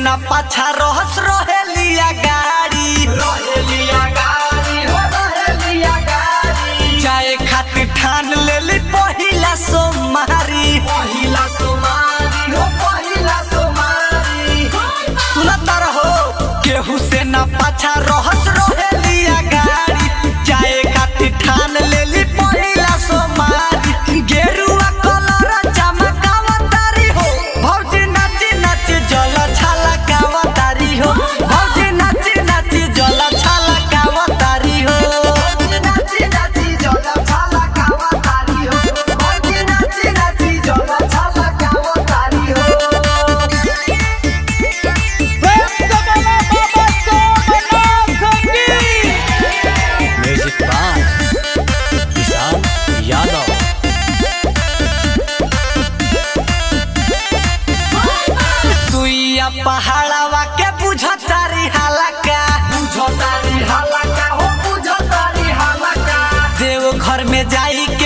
ना पाछा रहस रहेलिया गाड़ी रहेलिया गाड़ी हो रहेलिया गाड़ी जाए खातिर ठान लेली पहिला सोमवारी पहिला सोमारी हो पहिला सोमारी सुनत रहो केहू से ना पाछा रहस रहेलिया गाड़ी जाए खातिर ठान लेली पहिला सोमवारी गेरुआ कलर चमकावतारी हो भौजी नाची नाची जल छलकावतारी हो भौजी नाची नाची जल छलकावतारी हो नाची नाची जला छाला कावा तारी हो बड़ी नाची नाची जला छाला कावा तारी हो म्यूजिक बाय किसान यादव सुइया पहाड़वा के बुझतारी हालका बुझतारी हालाका हो बुझतारी हालाका देव घर में जाई